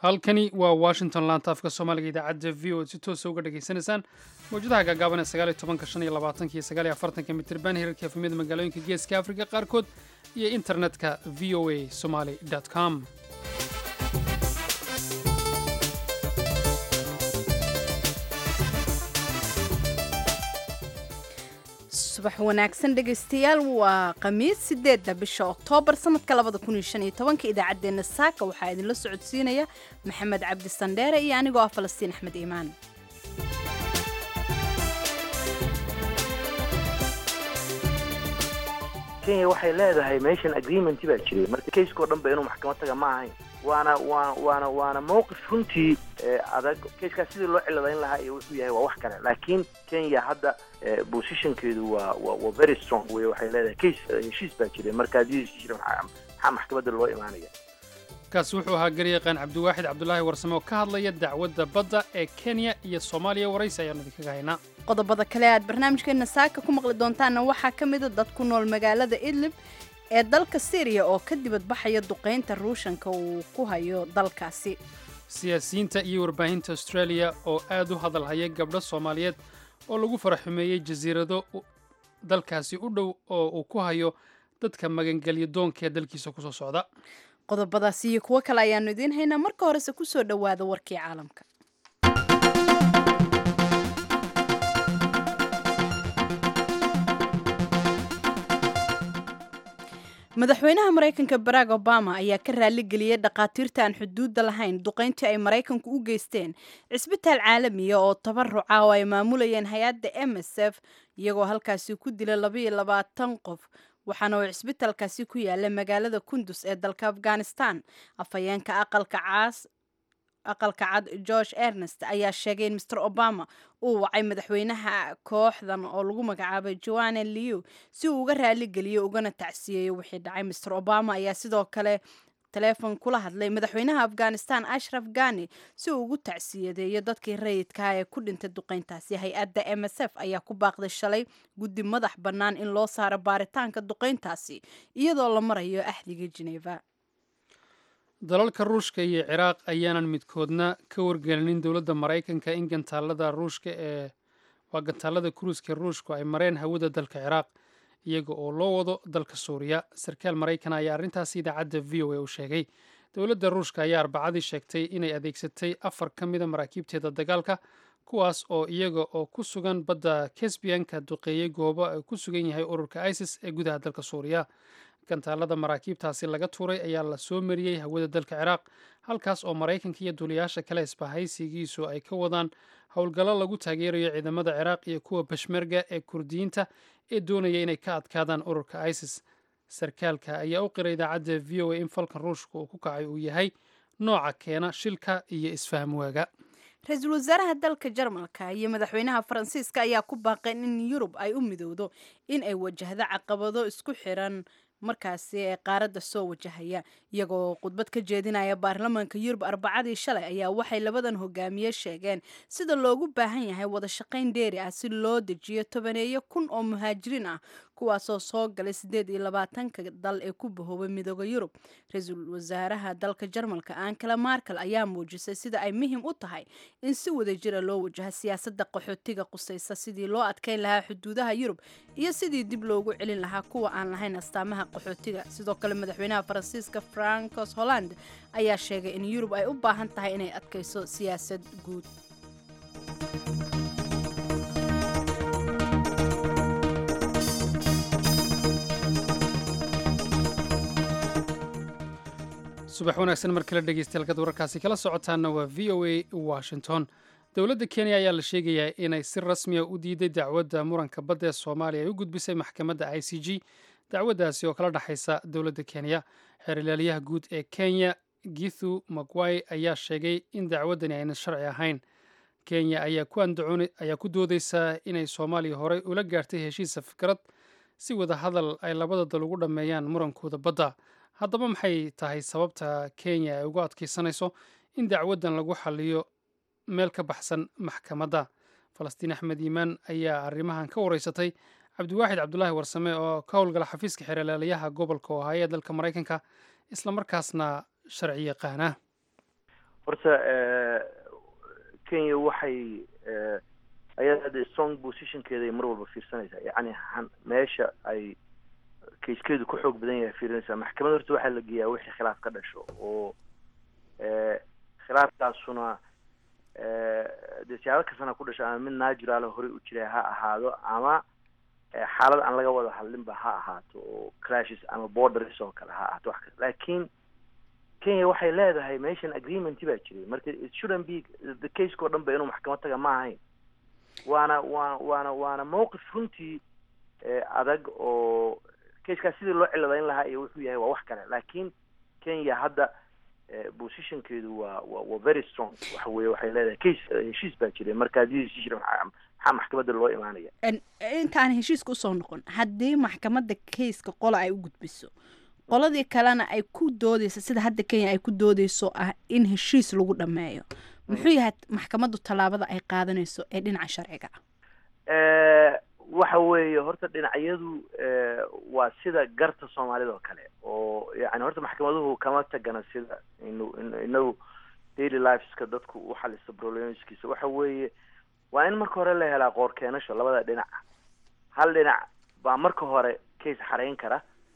halkani waa washington laanta afka soomaaliga idaacadda v o ad si toosa uga dhagaysanaysaan mawjadaha gaagaaban ee sagaaliyo tobanka shan iyo labaatanka iyo sagaaliyo afartanka mitirban hirarka efemyada magaalooyinka geeska afrika qaarkood iyo internetka v o a somaly com subax wanaagsan dhegaystayaal waa khamiis sideedda bisha oktoobar sanadka labada kun iyo shan iyo tobanka idaacaddeenna saaka waxaa idinla socodsiinaya maxamed cabdi sandheere iyo anigoo ah falastiin axmed iimaan kenya waxay leedahay meeshan agreement baa jiray marka kayskao dhan ba inuu maxkamad taga ma ahayn waana waa waana waana mowqif runtii adag kayskaas sidii loo ciladayn lahaa iyo wuxuu yahay waa wax kale laakiin kenya hadda positionkeedu waa waa very strong wey waxay leedahay kays heshiis baa jiray marka haddii heshiis jira maxaa maxkamadda loo imaanaya kaasi wuxuu ahaa garyaqaan cabdiwaaxid cabdulaahi warsame oo ka hadlaya dacwadda badda ee kenya iyo soomaaliya waraysi ayaanu idinkaga haynaa qodobada kale aad barnaamijkeena saaka ku maqli doontaanna waxaa ka mida dad ku nool magaalada idlib ee dalka syriya oo ka dibadbaxaya duqaynta ruushanka uu ku hayo dalkaasi siyaasiyiinta iyo warbaahinta australia oo aad u hadalhaya gabdho soomaaliyeed oo lagu faraxumeeyey jasiirado dalkaasi u dhow oo uu ku hayo dadka magangelya doonka ee dalkiisa kusoo socda qodobadaasi iyo kuwo kale ayaanu idiin haynaa marka horese kusoo dhowaada warkii caalamka madaxweynaha maraykanka barack obama ayaa ka raaligeliyey dhakhaatiirta aan xuduudda lahayn duqayntii ay maraykanku u geysteen cisbitaal caalamiya oo tabaruca oo ay maamulayeen hay-adda m s f iyagoo halkaasi ku dila labaiyo labaatan qof waxaana uu cisbitaalkaasi ku yaala magaalada kundus ee dalka afghanistan afhayeenka aqalka caas aqalka cad george ernest ayaa sheegay in master obama uu wacay madaxweynaha kooxdan oo lagu magacaabay joanne liu si uu uga raaligeliyo ugana tacsiyeeyo wixii dhacay master obama ayaa sidoo kale taleefon kula hadlay madaxweynaha afghanistan ashraf ghani si uu ugu tacsiyadeeyo dadkii rayidkaha ee ku dhintay duqayntaasi hay-adda m s f ayaa ku baaqday shalay guddi madax bannaan in loo saaro baaritaanka duqayntaasi iyadoo la marayo axdiga geneva dalalka ruushka iyo ciraaq ayaanan midkoodna ka wargelinin dowladda maraykanka in gantaalada ruushka ee waa gantaalada kuruuska ruushku ay mareen hawada dalka ciraaq iyaga oo loo wado dalka suuriya sarkaal maraykan ayaa arrintaasi idaacadda v o a u sheegay dowladda ruushka ayaa arbacadii sheegtay inay adeegsatay afar ka mida maraakiibteeda dagaalka kuwaas oo iyaga oo ku sugan badda kesbiyanka duqeeyey goobo ay ku sugan yahay ururka isis ee gudaha dalka suuriya gantaalada maraakiibtaasi laga tuuray ayaa la soo mariyey hawada dalka ciraaq halkaas oo maraykanka iyo duuliyaasha kale isbahaysigiisu ay ka wadaan howlgallo lagu taageerayo ciidamada ciraaq iyo kuwa bashmerga ee kurdiyiinta ee doonaya inay ka adkaadaan ururka isis sarkaalka ayaa u qiray idaacadda v o a in falkan ruushka uu ku kacay uu yahay nooca keena shilka iyo isfaham waaga ra-iisul wasaaraha dalka jarmalka iyo madaxweynaha faransiiska ayaa ku baaqeen in yurub ay u midowdo in ay wajahdo caqabado isku xiran markaasi ee qaaradda soo wajahaya iyagoo khudbad ka jeedinaya baarlamaanka yurub arbacadii shalay ayaa waxay labadan hogaamiye sheegeen sida loogu baahan yahay wada shaqayn dheeri ah si loo dejiyo tobaneeyo kun oo muhaajiriin ah kuwaasoo soo galay siddeed iyo labaatanka dal ee ku bahoobay midooda yurub ra-iisul wasaaraha dalka jarmalka ankala markel ayaa muujisay sida ay muhim u tahay in si wadajira loo wajaho siyaasadda qaxootiga qusaysa sidii loo adkayn lahaa xuduudaha yurub iyo sidii dib loogu celin lahaa kuwa aan lahayn astaamaha qaxootiga sidoo kale madaxweynaha faransiiska francos holland ayaa sheegay in yurub ay u baahan tahay inay adkayso siyaasad guud subax wanaagsan mar kale dhegeystayaal kad wararkaasi kala socotaana waa v o a washington dowladda kenya ayaa la sheegayaa inay si rasmiya u diiday dacwadda muranka badda ee soomaaliya ay u gudbisay maxkamadda i c g dacwaddaasi oo kala dhexaysa dowladda kenya xeerlaaliyaha guud ee kenya githu magway ayaa sheegay in dacwaddani aynan sharci ahayn kenya ayaa ku doodeysaa inay soomaaliya horey ula gaartay heshiisa fikrad si wada hadal ay labada dal ugu dhammeeyaan murankooda badda haddaba maxay tahay sababta kenya ay ugu adkaysanayso in dacwaddan lagu xaliyo meel ka baxsan maxkamadda falastiin axmed iimaan ayaa arrimahan ka wareysatay cabdiwaaxid cabdulaahi warsame oo ka howlgala xafiiska xeerlaalayaha gobolka ohaayo ee dalka maraykanka islamarkaasna sharci yaqaana horta kenya waxay ayada hadda strong positionkeeda ay mar walba fiirsanaysaa yacni meesha ay kayskeedu ku xoog badan yahay fiirinaysaa maxkamad horta waxaa la geeyaa wixii khilaaf ka dhasho oo khilaafkaasuna dee siyaabo kastana ku dhasho ama mid natural horey u jiray ha ahaado ama xaalad aan laga wada hadlinba ha ahaato oo clashes ama borders oo kale ha ahaato wax kale laakiin kenya waxay leedahay meeshan agreement baa jiray marka it shouldn't be the caseko dhan ba inuu maxkamad taga ma ahayn waana waa waana waana mawqif runtii adag oo casekaas sidii loo ciladayn lahaa iyo wuxuu yahay waa wax kale laakiin kenya hadda positionkeedu waa wa waa very strong waxa weye waxay leedahay case heshiis baa jiray marka haddii heshiis jira maxaa maxkamadda loo imaanaya intaan heshiiska usoo noqon haddii maxkamadda kayska qola ay u gudbiso qoladii kalena ay ku doodeyso sida hadda kenya ay ku doodeyso ah in heshiis lagu dhameeyo muxuu yahay maxkamaddu tallaabada ay qaadanayso ee dhinaca sharciga ah waxa weeye horta dhinacyadu waa sida garta soomaalida oo kale oo yani horta maxkamaduhu kama tagana sida inu inagu daily liveska dadku u xalisa problemskiisa waxa weeye waa in marka hore la helaa qoor keenasho labada dhinac hal dhinac baa marka hore case xarayn kara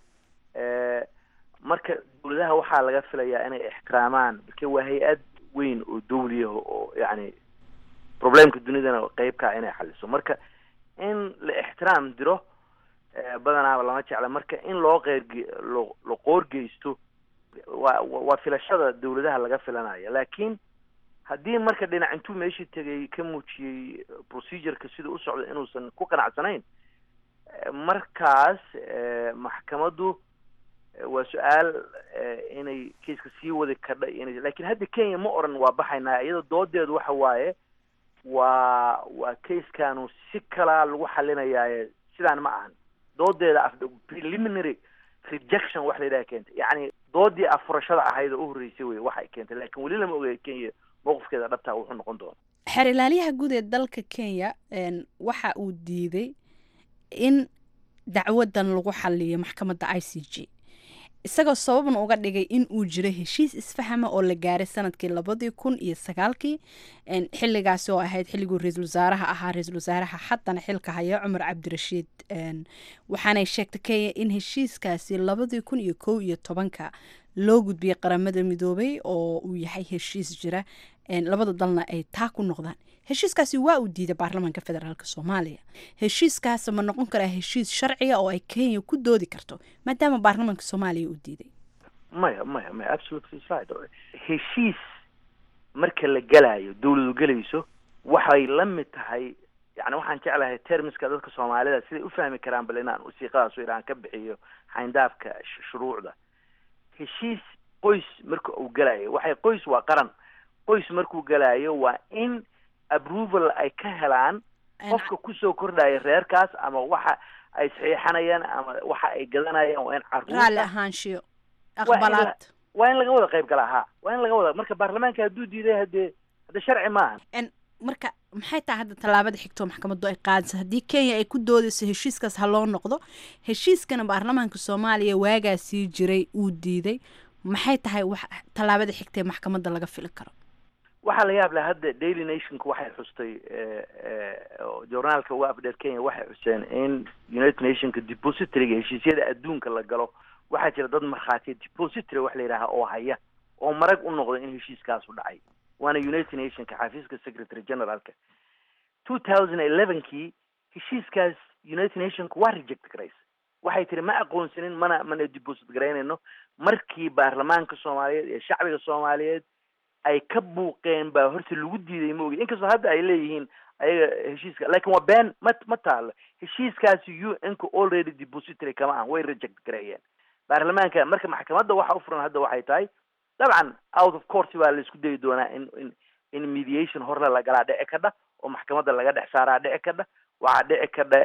marka dawladaha waxaa laga filayaa inay ixtiraamaan marka waa hay-ad weyn oo dawliya oo yani problemka dunidana qeybkaa inay xaliso marka in la ixtiraam diro badanaaba lama jecla marka in loo qeyrge lo la qoorgeysto waa waa filashada dawladaha laga filanaya laakiin haddii marka dhinac intuu meeshii tegay ka muujiyey procedureka sida u socda inuusan ku qanacsanayn markaas maxkamaddu waa su-aal inay kaiska sii wadi kadha ina lakin hadda kenya ma oran waa baxaynaa iyada doodeedu waxa waaye waa waa caiskanu si kalaa lagu xalinayaaye sidaan ma ahan doodeeda preliminary rejection wax la yidhaha keentay yacni doodii afurashada ahayd oo u horreysay wey waxay keentay lakin weli lama ogay kenya mowqifkeeda dhabtaa wuxuu noqon doona xeer ilaaliyaha guud ee dalka kenya waxa uu diiday in dacwadan lagu xaliyo maxkamadda i c g isagoo sababna uga dhigay in uu jiro heshiis isfahama oo la gaaray sanadkii labadii kun iyo sagaalkii xiligaasi oo ahayd xilliguu ra-iisul wasaaraha ahaa ra-iisul wasaaraha haddana xilka haya cumar cabdirashiid waxaanay sheegtay kenya in heshiiskaasi labadii kun iyo kow iyo tobanka loo gudbiyey qaramada midoobay oo uu yahay heshiis jira labada dalna ay taa ku noqdaan heshiiskaasi waa uu diiday baarlamaanka federaalk soomaaliya heshiiskaas ma noqon karaa heshiis sharciga oo ay kenya ku doodi karto maadaama baarlamaanka soomaaliya uu diiday maya maya maya absolutely right heshiis marka la gelayo dawladu gelayso waxay la mid tahay yani waxaan jeclahay termiska dadka soomaalida siday u fahmi karaan bal inaan wasiiqadaas aan ka bixiyo xayndaafka shuruucda heshiis qoys marka uu gelayo waxay qoys waa qaran qoys markuu gelayo waa in approval ay ka helaan qofka kusoo kordhaya reerkaas ama waxa ay saxiixanayaan ama waxa ay gadanayaan waa in raalli caruurta ahaanshiyo aqbalaad waa in laga wada qayb galaa ha waa in laga wada marka baarlamaanka hadduu diiday hadee hadde sharci maaha marka maxay tahay hadda tallaabada xigtoo maxkamaddu ay qaadayso haddii kenya ay ku doodayso heshiiskaas ha loo noqdo heshiiskana baarlamaanka soomaaliya waagaa sii jiray uu diiday maxay tahay wax tallaabada xigta ee maxkamadda laga fili karo waxaa la yaab leh hadda daily nationka waxay xustay journaalka uga afdheer kenya waxay xuseen in united nationka depositoryga heshiisyada adduunka la galo waxaa jira dad markhaatiya depository wax la yidhaaha oo haya oo marag u noqda in heshiiskaasu dhacay waana united nationka xafiiska secretary generalka two thousand elevenkii heshiiskaas united nationka waa reject garaysa waxay tiri ma aqoonsanin mana mana deposit garaynayno markii baarlamaanka soomaaliyeed iyo shacbiga soomaaliyeed ay ka buuqeen baa horta lagu diiday maogi inkastoo hadda ay leeyihiin ayaga heshiiska lakin waa been ma ma taalo heshiiskaasi u n-ka already depository kama ahan way reject gareeyeen baarlamaanka marka maxkamadda waxa u furan hadda waxay tahay dabcan out of court baa la isku dayi doonaa in in in mediation horle lagalaa dhici kadha oo maxkamadda laga dhex saaraa dhici kadha waxaa dhici kadha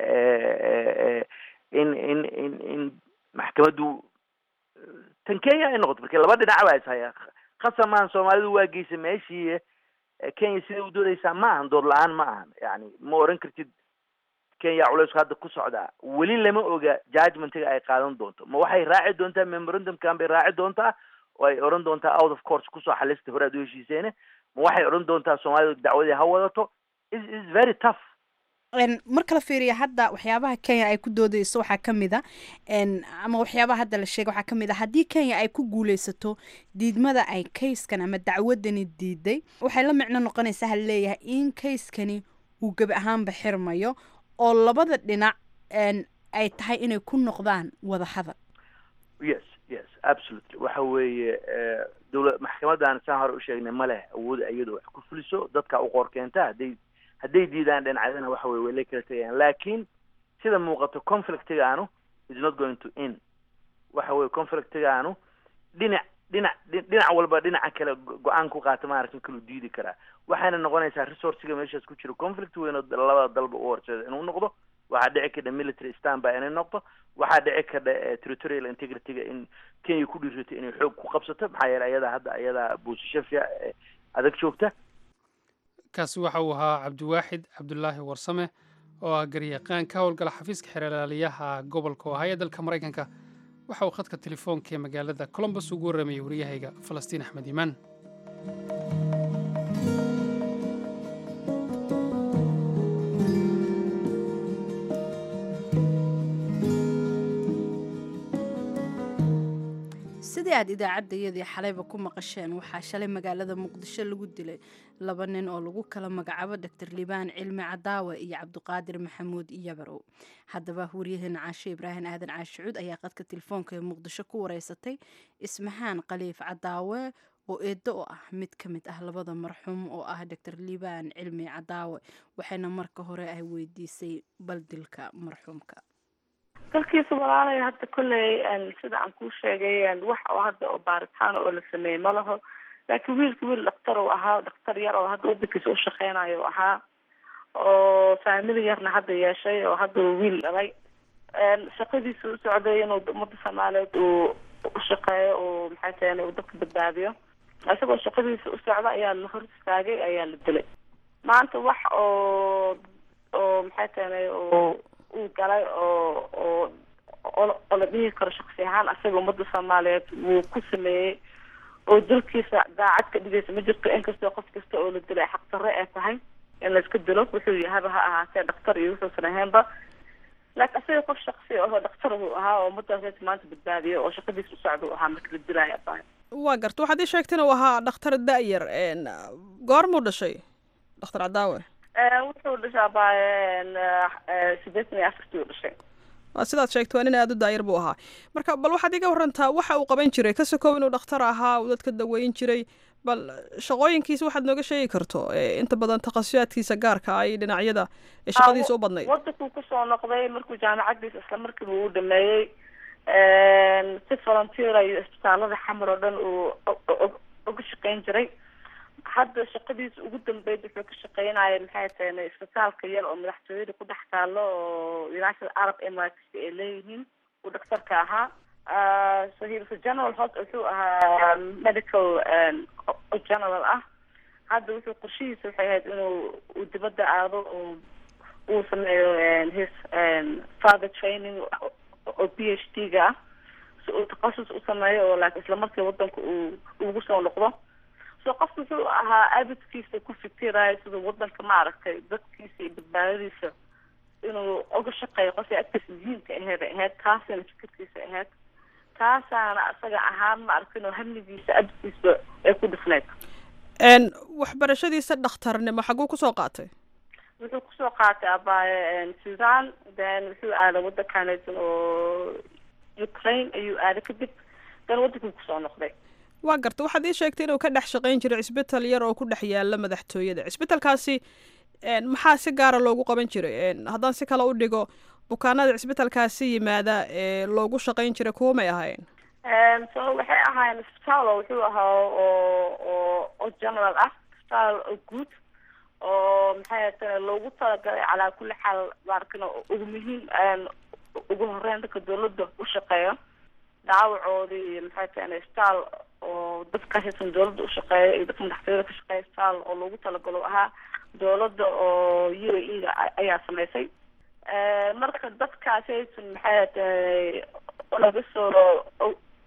in in in in maxkamaddu tan kenya ay noqoto marka laba dhinac baa ishaya khasamaan soomaalidu waa geysa meeshii kenya siday u doodaysaa ma ahan dood la-aan ma ahan yani ma oran kartid kenya culeysku hadda ku socdaa weli lama oga judgmentiga ay qaadan doonto ma waxay raaci doontaa memorandumkan bay raaci doontaa oo ay odhan doontaa out of course kusoo xalista hore aad u heshiiseene ma waxay odhan doontaa soomaalidu dacwadii ha wadato is is very tough marka la fiiriya hadda waxyaabaha kenya ay ku doodeyso waxaa ka mid a ama waxyaabaha hadda la sheegay waxaa ka mid a haddii kenya ay ku guuleysato diidmada ay kayskan ama dacwadani diiday waxay la micno noqonaysaa ha leeyahay in kayskani uu gebi ahaanba xirmayo oo labada dhinac ay tahay inay ku noqdaan wada hadal yes yes absolutely waxa weeye dowla maxkamadan saan hore usheegnay ma leh awood iyada wax ku fuliso dadka u qoor keenta hadday hadday diidaan dhinacyadana waxa weye way la kala tegayaan laakiin sida muuqato conflictigaanu is not going to in waxa weye conflictigaanu dhinac dhinac dhinac walba dhinaca kale go-aan ku qaata maaragta kalu diidi karaa waxayna noqonaysaa resourciga meeshaas ku jiro conflict weyn oo labada dalba u horseeda inuu noqdo waxaa dhici kadha military standby inay noqdo waxaa dhici kadha territorial integrityga in kenya ku dhiirato inay xoog ku qabsato maxaa yeele ayadaa hadda ayadaa boosasho fiic adag joogta kaasi waxa uu ahaa cabdiwaaxid cabdulaahi warsame oo ah garyaqaan ka howlgala xafiiska xeerlaaliyaha gobolka ohaya dalka maraykanka waxa uu khadka telefoonka ee magaalada colombus ugu warramayay wariyahayga falastiin axmed iimaan sidii aad idaacaddayadii xalayba ku maqasheen waxaa shalay magaalada muqdisho lagu dilay laba nin oo lagu kala magacaabo doctor liibaan cilmi cadaawe iyo cabdiqaadir maxamuud iyabarow haddaba waryaheena caashe ibraahim aadan caashicuud ayaa qadka telefoonka ee muqdisho ku wareysatay ismahaan khaliif cadaawe oo eeddo oo ah mid ka mid ah labada marxuum oo ah doctor liibaan cilmi cadaawe waxayna marka hore ay weydiisay bal dilka marxuumka dalkiisa walaalaya hadda kolley sida aan kuu sheegay wax oo hadda oo baaritaan oo la sameeyey ma laho laakiin wiilka wiil dhaktar uu ahaa dhaktar yar oo hadda wadankiisa u shaqeynayo u ahaa oo faamili yarna hadda yeeshay oo hadda uu wiil dhalay shaqadiisa u socday inuu ummadda soomaaliyeed uu ushaqeeyo uu maxay tahay uu dadka badbaadiyo isagoo shaqadiisa u socda ayaa la hor istaagay ayaa la dilay maanta wax oo oo maxay tahay oo uu galay oo oo oo la dhihi karo shaksi ahaan asaga ummadda soomaaliyeed wuu ku sameeyey oo dalkiisa daacad ka dhigaysa ma jirto inkastoo qof kasta oo la dilay xaqdarre ee tahay in layska dilo wuxuu yahaba ha ahaatee dhaktar iyo wuxuusan ahaynba laakiin asaga qof shaksi ahoo dhaktar buu ahaa oo ummaddaas maanta badbaadiyo oo shaqadiisa u socda u ahaa marka la dilaya tahay waa garta waxaad ii sheegtay inuu ahaa dhakhtar da-yar goormuu dhashay dhakhtar cadaawe wuxuu dhashaa baaye sideetan iyo afartii u dhashay waa sidaad sheegtay waa nin aada u daayar buu ahaa marka bal waxaad iga warantaa waxa uu qaban jiray ka sokow inuu dhakhtar ahaa uu dadka daweyn jiray bal shaqooyinkiisa waxaad nooga sheegi karto inta badan takhasusaadkiisa gaarka ay dhinacyada ee shaqadiisa u badnayd wadankuu kusoo noqday markuu jaamacadiisa isla markiiba uu dhameeyey si volunteer iyo isbitaalada xamar oo dhan uu uga shaqeyn jiray hadda shaqadiisa ugu dambeyd wuxuu ka shaqeynaya maxay tahay isbitaalka yar oo madaxtooyada ku dhex taalo oo united arab emirates ay leeyihiin uu dhaktarka ahaa so he was a general hos wuxuu ahaa medical general ah hadda wuxuu qorshihiisa waxay ahayd inuu uu dibadda aado oo uu sameeyo his father training oo b h d ga ah si uu takhasus u sameeyo oo laakiin isla markii wadanka uu ugu soo noqdo so qof wuxuu ahaa abidkiisa ku fikirayo sida wadanka maaragtay dadkiisa iyo badbaadadiisa inuu uga shaqeeyo qofkii agtiisa muhiimka aheed ay ahayd taasina fikirkiisa ahayd taasaana asaga ahaan ma arkin oo hamligiisa abidkiisa ay ku dhifneyd waxbarashadiisa dhakhtarnimo xaguu kusoo qaatay wuxuu kusoo qaatay abaaye sudan then wuxuu aaday wadankaneesan oo ukraine ayuu aaday kadib dan wadankii kusoo noqday waa garta waxaad ii sheegtay inuu ka dhex shaqayn jiray cisbital yar oo ku dhex yaala madaxtooyada cisbitalkaasi maxaa si gaara loogu qaban jiray haddaan si kale u dhigo bukaanada cisbitalkaasi yimaada ee loogu shaqayn jiray kuwa may ahayn so waxay ahaayeen isbitaal oo wuxuu ahaa oo oo oo general ah isbitaal oo guud oo maxay tahay loogu talagalay calaa kulli xaal maarkin ugu muhiim ugu horeyn dadka dawladda u shaqeeya dhaawacoodii iyo maxay tahay isbitaal oo dadka haysan dawladda ushaqeeya iyo dadka madaxtooyada ka shaqeeya isbitaal oo loogu talagalo ahaa dawladda oo u a e da ayaa samaysay marka dadkaasi haysan maxay tahay laga soo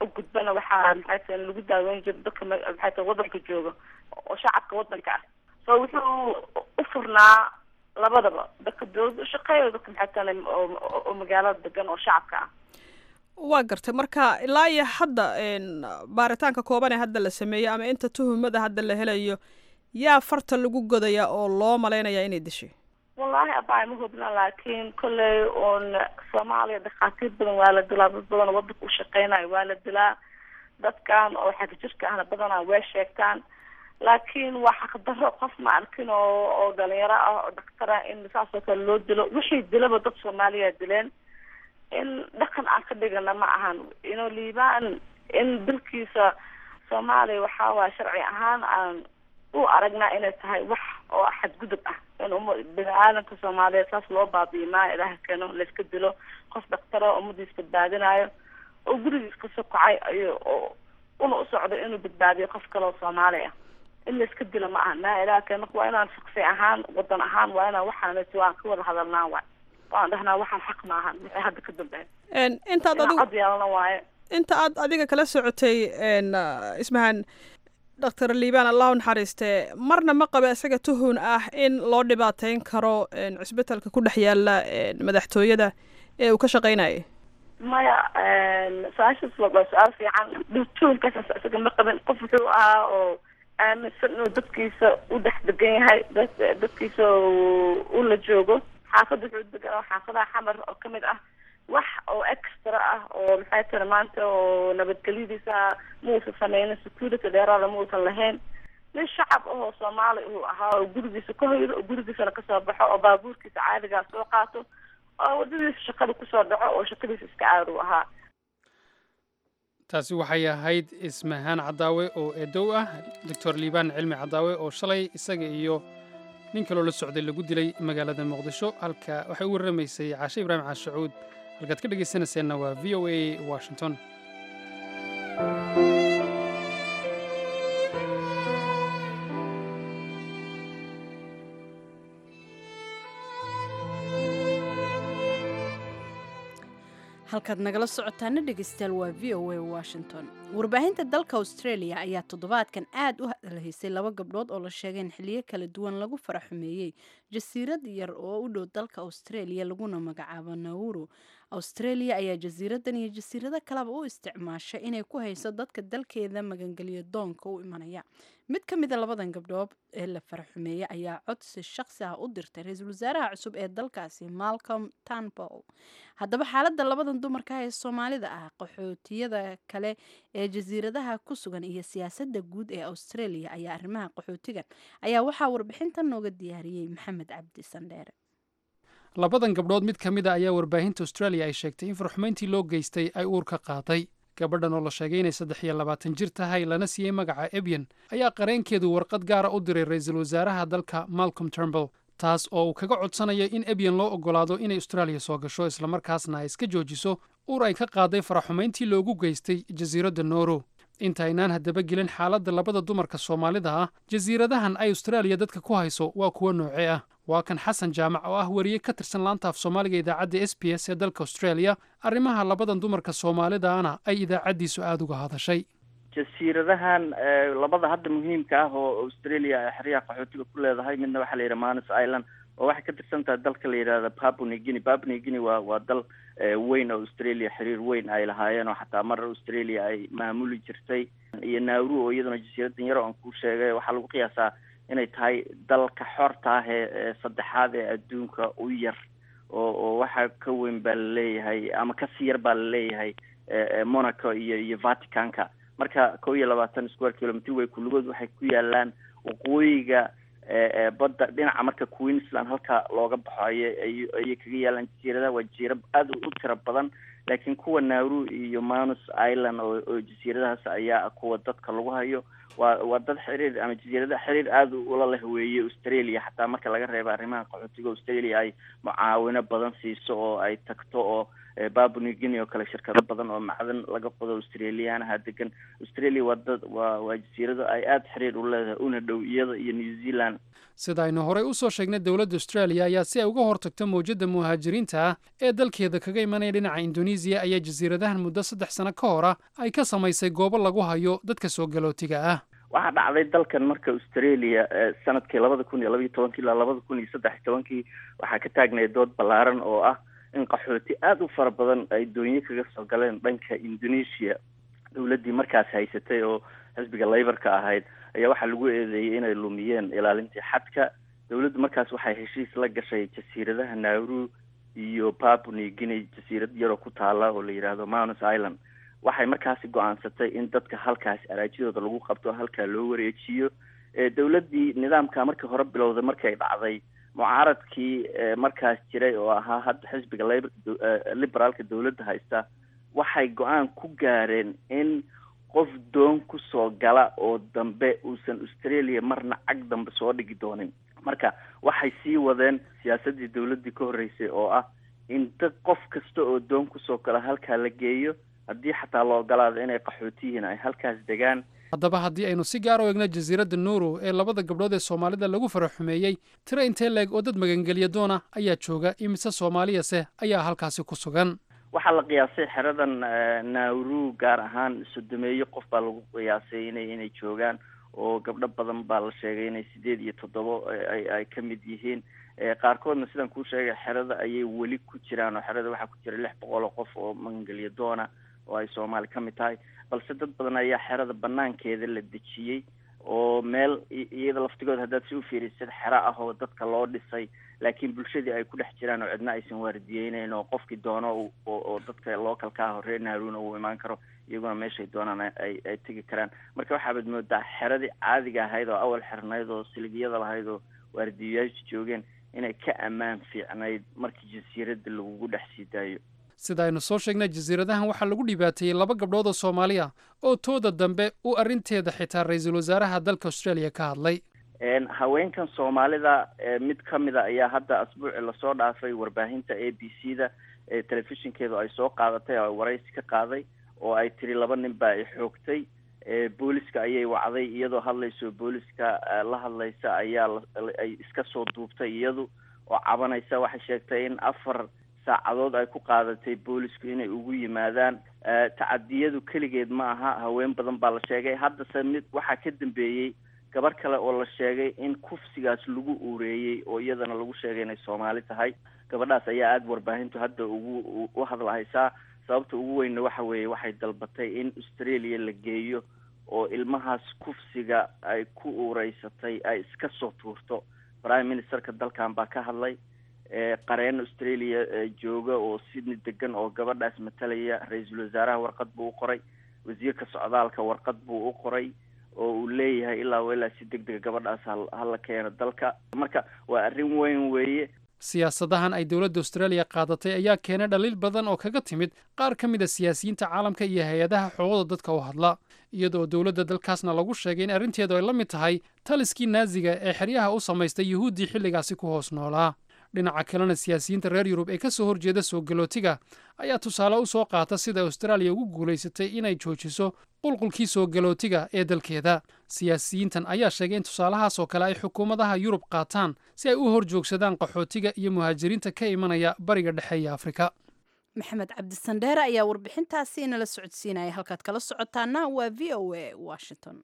u gudbana waxaa maxay tahay lagu daaweyn jiro dadka maxay tahay wadanka jooga oo shacabka wadanka ah so wuxuu u furnaa labadaba dadka dawladda ushaqeeya dadka maxay tahay oo magaalada degan oo shacabka ah waa gartay marka ilaa iyo hadda baaritaanka kooban ee hadda la sameeyey ama inta tuhumada hadda la helayo yaa farta lagu godaya oo loo malaynaya inay dishay wallahi abay ma hubna laakiin kolley un soomaaliya dhakhaatiir badan waa la dilaa dad badan oo wadanka ushaqeynayo waa la dilaa dadkan oo xagga jirka ahna badanaa way sheegtaan laakiin waa xaqdarro qof ma arkin oo oo dhalinyaro ah oo dhaktar ah in saas oo kale loo dilo wixii dilaba dad soomaaliya dileen in dhaqan aan ka dhigana ma ahan ino liibaan in dalkiisa soomaaliya waxaa waaya sharci ahaan aan u aragnaa inay tahay wax oo xadgudub ah in uma bini aadamka soomaaliyeed saas loo baabi'i maayo ilaha keeno layska dilo qof dhaktaro ummadiis badbaadinayo oo gurigiis ka sokocay ayo oo una u socdo inuu badbaadiyo qof kale oo soomaali ah in layska dilo ma aha maa ilaha keeno waa inaan shaksi ahaan wadan ahaan waa inaan waxaanati waan ka wada hadalnaa waay waan dhahnaa waxaan xaq ma ahan wixii hadda ka dambeeya intaad inaan adigu cod yeelana waaye inta aad adiga kala socotay ismahan doctor liibaan allah u naxariistee marna ma qaba isaga tuhun ah in loo dhibaateyn karo cisbitalka ku dhex yaala madaxtooyada ee uu ka shaqeynayay maya su-aashaas waa waa su-aal fiican tuhunkaas isaga ma qabin qof wuxuu ahaa oo aaminsan inuu dadkiisa u dhex degan yahay dad dadkiisa u la joogo xaafadda wuxuu degan oo xaafadaha xamar oo kamid ah wax oo extra ah oo maxay tiri maanta oo nabadgelyadiisa muusan sameynin security dheeraada muusan lahayn nin shacab ahoo soomaali uu ahaa oo gurigiisa ka hoydo oo gurigiisana kasoo baxo oo baabuurkiisa caadigaa soo qaato oo wadadiisa shaqada kusoo dhaco oo shaqadiisa iska caadi u ahaa taasi waxay ahayd ismahaan cadaawe oo eedow ah doctor liibaan cilmi cadaawe oo shalay isaga iyo nin kaloo la socday lagu dilay magaalada muqdisho halka waxay u warramaysay caashe ibraahim caashacuud halkaad ka dhegaysanayseena waa v o a washington halkaad nagala socotaana dhegeystayaal waa v o a washington warbaahinta dalka australia ayaa toddobaadkan aad u hadalhaysay laba gabdhood oo la sheegay in xiliyo kala duwan lagu faraxumeeyey jasiirad yar oo u dhow dalka australia laguna magacaabo nauru australia ayaa jasiiradan iyo jasiirado kaleba u isticmaasha inay ku hayso dadka dalkeeda magangelyo doonka u imanaya mid ka mida labadan gabdhood ee la faraxumeeyey ayaa codsi shaqsi ah u dirtay ra-iisul wasaaraha cusub ee dalkaasi malcolm tanpol haddaba xaaladda labadan dumarka ee soomaalida ah qaxootiyada kale ee jasiiradaha ku sugan iyo siyaasadda guud ee australia ayaa arrimaha qaxootigan ayaa waxaa warbixintan nooga diyaariyey maxamed cabdi sandheere labadan gabdhood mid ka mid a ayaa warbaahinta australia ay sheegtay in farxumayntii loo geystay ay uur ka qaaday gabadhan oo la sheegay inay saddex iyo labaatan jir tahay lana siiyey magaca ebyen ayaa qareenkeedu warqad gaara u diray ra-iisul wasaaraha dalka malcolm turnbull taas oo uu kaga codsanayo in ebyen loo oggolaado inay austraaliya soo gasho islamarkaasna ay iska joojiso uur ay ka qaaday faraxumayntii loogu geystay jasiiradda nooro intaynaan haddaba gelin xaaladda labada dumarka soomaalida ah jasiiradahan ay austraaliya dadka ku hayso waa kuwo noocee ah waa kan xasan jaamac oo ah weriye ka tirsan laanta af soomaaliga idaacadda s b s ee dalka australia arrimaha labadan dumarka soomaalidaana ay idaacaddiisu aada uga hadashay jasiiradahan labada hadda muhiimka ah oo australia xeryaha qaxootiga ku leedahay midna waxaa la yidhaha manus island oo waxay ka tirsan tahay dalka la yidhahda papua new guinea papua new guinea waa waa dal weyn oo australia xiriir weyn ay lahaayeen oo xataa mar australia ay maamuli jirtay iyo nauru oo iyaduna jasiiradan yar oo aan kuu sheegay waxaa lagu qiyaasaa inay tahay dalka xorta ah ee ee saddexaad ee adduunka u yar oo oo waxa ka weyn baa laleeyahay ama kasii yar baa laleeyahay monaco iyo iyo vaticanka marka kow iyo labaatan square kilometer way kulligood waxay ku yaalaan waqooyiga badda dhinaca marka queensland halka looga baxo ayay ayay kaga yaalaan jasiiradaha waa jasiira aada u tiro badan laakiin kuwa nauru iyo manus island oo oo jasiiradahaas ayaa kuwa dadka lagu hayo waa waa dad xiriir ama jasiirada xiriir aada ula leh weeye australia xataa marka laga reebo arrimaha qaxootiga australia ay mucaawino badan siiso oo ay tagto oo babu new guinea oo kale shirkado badan oo macdan laga qodo australiyaanaha degan australia waa dad waa waa jasiirado ay aada xiriir u leedahay una dhow iyada iyo new zealand sida aynu horey u soo sheegnay dowladda australia ayaa si ay uga hortagto mawjadda muhaajiriinta ah ee dalkeeda kaga imanaya dhinaca indonesiya ayaa jasiiradahan muddo saddex sano ka hor ah ay ka samaysay goobo lagu hayo dadka soo galootiga ah waxaa dhacday dalkan marka australia sanadkii labada kun iyo labaiyo tobankii ilaa labada kun iyo saddex iyo tobankii waxaa ka taagnaya dood ballaaran oo ah in qaxooti aada u fara badan ay doonyo kaga soo galeen dhanka indonesia dowladdii markaas haysatay oo xisbiga layborka ahayd ayaa waxaa lagu eedeeyey inay lumiyeen ilaalintii xadka dowladdu markaas waxay heshiis la gashay jasiiradaha nauru iyo papu new guinea jasiirad yaroo ku taala oo la yidhaahdo mounus island waxay markaasi go-aansatay in dadka halkaas araajidooda lagu qabto halkaa loo wareejiyo dowladdii nidaamka markii hore bilowday markay dhacday mucaaradkii markaas jiray oo ahaa hadda xisbiga labor liberaalka dowladda haysta waxay go-aan ku gaareen in qof doon kusoo gala oo dambe uusan australia marna cag dambe soo dhigi doonin marka waxay sii wadeen siyaasaddii dowladdii ka horreysay oo ah in dad qof kasta oo doon kusoo gala halkaa la geeyo haddii xataa la ogolaado inay qaxooti yihiin ay halkaas degaan haddaba haddii aynu si gaar u egno jasiiradda nuuru ee labada gabdhood ee soomaalida lagu faraxumeeyey tiro intee leeg oo dad magangelya doona ayaa jooga imise soomaaliyase ayaa halkaasi ku sugan waxaa la qiyaasay xeradan nauru gaar ahaan sodomeeyo qof baa lagu qiyaasay inay inay joogaan oo gabdho badan baa la sheegay inay sideed iyo toddobo ay ay ka mid yihiin qaarkoodna sidaan kuu sheegay xerada ayay weli ku jiraan oo xerada waxaa ku jira lix boqol oo qof oo magangelya doona oo ay soomaali ka mid tahay balse dad badan ayaa xerada banaankeeda la dejiyey oo meel iyada laftigood haddaad si u fiirisid xero ah oo dadka loo dhisay laakiin bulshadii ay ku dhex jiraan oo cidna aysan waardiyeyneyn oo qofkii doono oo dadka localka ah horee naaruna uu imaan karo iyaguna meeshay doonaan ay ay tegi karaan marka waxaabaad moodaa xeradii caadiga ahayd oo awal xirnayd oo silibiyada lahayd oo waardiyayaasha joogeen inay ka ammaan fiicnayd markii jasiiradda lagugu dhex sii daayo sida aynu soo sheegnay jasiiradahan waxaa lagu dhibaateeyey laba gabdhood oo soomaali ah oo tooda dambe u arrinteeda xitaa ra-iisul wasaaraha dalka australia ka hadlay haweenkan soomaalida mid ka mid a ayaa hadda asbuuci lasoo dhaafay warbaahinta a b c da telefishinkeedu ay soo qaadatay oo ay waraysi ka qaaday oo ay tiri laba nin baa i xoogtay booliska ayay wacday iyadoo hadlayso booliska la hadlaysa ayaa ay iska soo duubtay iyadu oo cabanaysa waxay sheegtay in afar saacadood ay ku qaadatay boolisku inay ugu yimaadaan tacadiyadu keligeed ma aha haween badan baa la sheegay haddase mid waxaa ka dambeeyey gabar kale oo la sheegay in kufsigaas lagu uureeyey oo iyadana lagu sheegay inay soomaali tahay gabadhaas ayaa aada warbaahintu hadda ugu u hadlahaysaa sababta ugu weynna waxa weeye waxay dalbatay in australia la geeyo oo ilmahaas kufsiga ay ku uureysatay ay iska soo tuurto prime ministerka dalkan baa ka hadlay qareen australia jooga oo sydney degan oo gabadhaas matalaya ra-iisul wasaaraha warqad buu u qoray wasiirka socdaalka warqad buu u qoray oo uu leeyahay ilaa ilaa si deg dega gabadhaas hala keeno dalka marka waa arrin weyn weeye siyaasadahan ay dowladda australia qaadatay ayaa keenay dhaliil badan oo kaga timid qaar ka mid a siyaasiyiinta caalamka iyo hay-adaha xuquuqda dadka u hadla iyadoo dowladda dalkaasna lagu sheegay in arrinteedu ay la mid tahay taliskii naaziga ee xeryaha u samaystay yuhuuddii xilligaasi ku hoos noolaa dhinaca kalena siyaasiyiinta reer yurub ee ka soo horjeeda soo galootiga ayaa tusaale u soo qaata sida austraaliya ugu guulaysatay inay joojiso qulqulkii soo galootiga ee dalkeeda siyaasiyiintan ayaa sheegay in tusaalahaas oo kale ay xukuumadaha yurub qaataan si ay u hor joogsadaan qaxootiga iyo muhaajiriinta ka imanaya bariga dhexe iyo afrika maxamed cabdisandheere ayaa warbixintaasi inala socodsiinaya halkaad kala socotaana waa v o a washington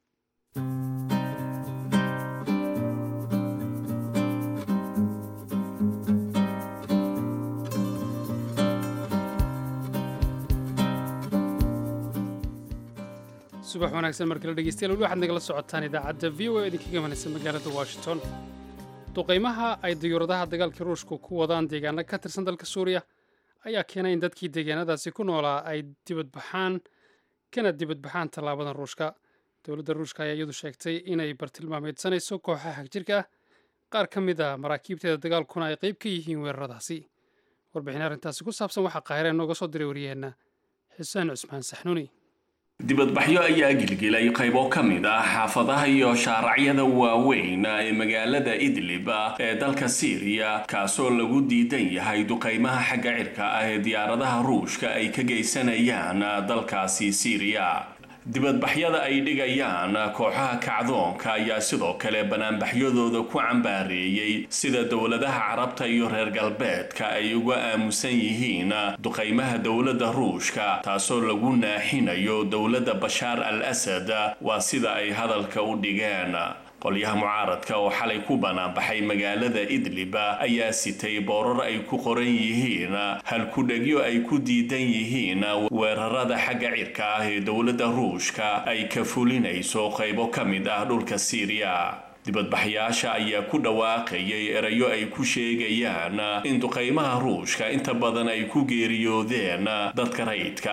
subax wanaagsan markale dhegeystayaal weli waxaad nagala socotaan idaacadda v o a idinkaga manaysa magaalada washington duqaymaha ay diyuuradaha dagaalkii ruushku ku wadaan deegaano ka tirsan dalka suuriya ayaa keenay in dadkii deegaanadaasi ku noolaa ay dibadbaxaan kana dibadbaxaan tallaabadan ruushka dowladda ruushka ayaa iyadu sheegtay inay bartilmaameedsanayso kooxaha hagjirka ah qaar ka mid a maraakiibteeda dagaalkuna ay qayb ka yihiin weeraradaasi warbixin arrintaasi ku saabsan waxaa qaahireen nooga soo diray wariyeenna xuseen cusmaan saxnuuni dibadbaxyo ayaa gilgilay qaybo ka mid ah xaafadaha iyo shaaracyada waaweyn ee magaalada idlib ee dalka siiriya kaasoo lagu diidan yahay duqaymaha xagga cirka ah ee diyaaradaha ruushka ay ka geysanayaan dalkaasi siiriya dibadbaxyada ay dhigayaan kooxaha kacdoonka ayaa sidoo kale banaanbaxyadooda ku cambaareeyey sida dowladaha carabta iyo reer galbeedka ay uga aamusan yihiin duqaymaha dowladda ruushka taasoo lagu naaxinayo dowladda bashaar al asad waa sida ay hadalka u dhigeen qolyaha mucaaradka oo xalay ku banaanbaxay magaalada idlib ayaa sitay boorar ay ku qoran yihiin halkudhegyo ay ku diidan yihiin weerarada xagga cirka ah ee dowladda ruushka ay ka fulinayso qaybo ka mid ah dhulka siiriya dibadbaxyaasha ayaa ku dhawaaqayay erayo ay ku sheegayaan in duqaymaha ruushka inta badan ay ku geeriyoodeen dadka rayidka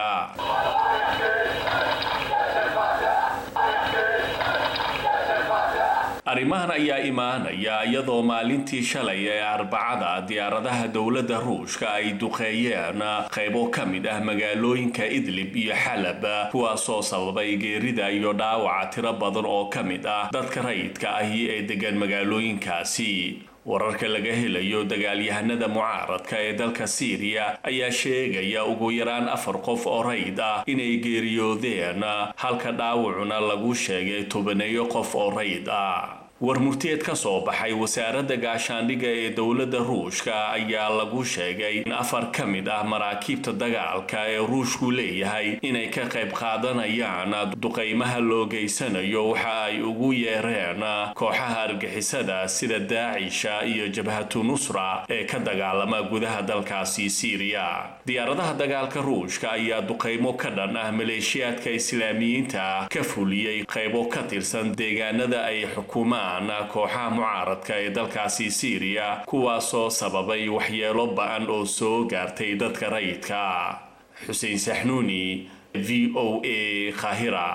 arrimahan ayaa imaanaya iyadoo maalintii shalay ee arbacada diyaaradaha dowladda ruushka ay duqeeyeen qaybo ka mid ah magaalooyinka idlib iyo xalab kuwaasoo sababay geerida iyo dhaawaca tiro badan oo ka mid ah dadka rayidka ahi ee degan magaalooyinkaasi wararka laga helayo dagaalyahanada mucaaradka ee dalka siiriya ayaa sheegaya ugu yaraan afar qof oo rayd ah inay geeriyoodeen halka dhaawacuna lagu sheegay tobaneeyo qof oo rayd ah war murteed ka soo baxay wasaaradda gaashaandhigga ee dowladda ruushka ayaa lagu sheegay in afar ka mid ah maraakiibta dagaalka ee ruushku leeyahay inay ka qayb qaadanayaan duqaymaha loo geysanayo waxa ay ugu yeereen kooxaha argixisada sida daacisha iyo jabhatu nusra ee ka dagaalama gudaha dalkaasi siiriya diyaaradaha dagaalka ruushka ayaa duqaymo ka dhan ah maleeshiyaadka islaamiyiinta ka fuliyey qaybo ka tirsan deegaanada ay xukuumaan kooxaha mucaaradka ee dalkaasi siiriya kuwaasoo sababay waxyeelo ba-an oo soo gaartay dadka rayidka xuseen saxnuuni v o a khahira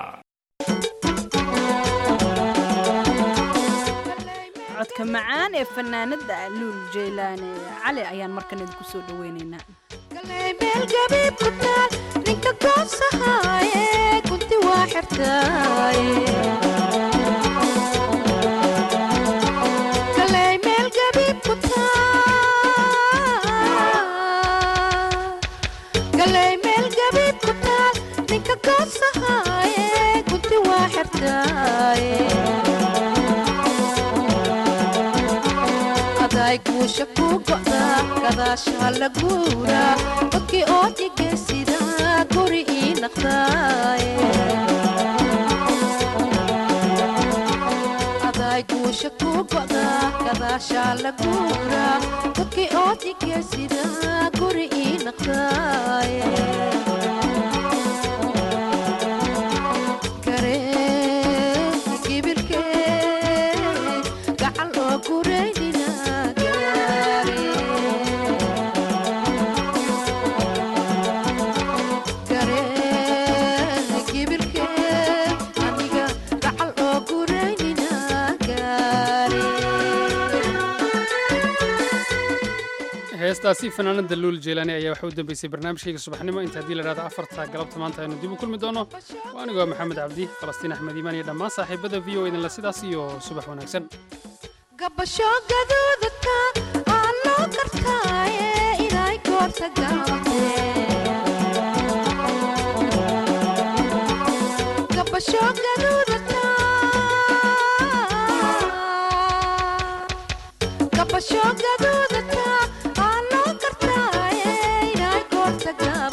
codka macaan ee fanaanada luul jeylaane cali ayaan markan idinku soo dhaweynaynaa ninka goosahaye kunti waa xirtaaye galay meel gabiib ku taal ninka goosahaye kunti waa xirtaaye aday guusha ku go'daa gadaashaa la guuraa dadkii oo dhigaysida guri ii naqdaaye guusha ku go'daa gadaashaa la guuraa dadkii oo dhigaysida guri ii naqdaaye garee gibilkee gacal oo gureynina gaare garee gibilkee aniga gacal oo gureynina heestaasi fanaanada luul jeelaani ayaa waxa u dambeysay barnaamijkayga subaxnimo inta haddii la dhahdo afarta galabta maanta aynu dib u kulmi doono waa anigoo maxamed cabdi falastiin axmed iimaan iyo dhammaan saaxiibada v o idinla sidaas iyo subax wanaagsan gabasho gaduudka aa loo kartaaye inay goorta gabasho gaduudka gabasho gaduudka aa loo kartaaye inay goorta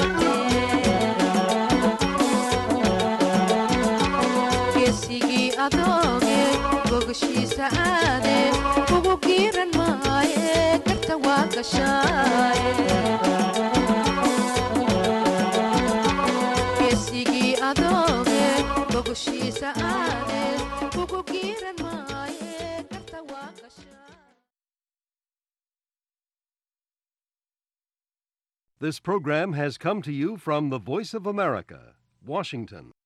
geesigii adooge gogashiisa aade ugu giiran maaye garta waa gashaaye geesigii adooge gogashiisa aade ugu giiran maaye garta waa gashaaye This program has come to you from the Voice of America, Washington.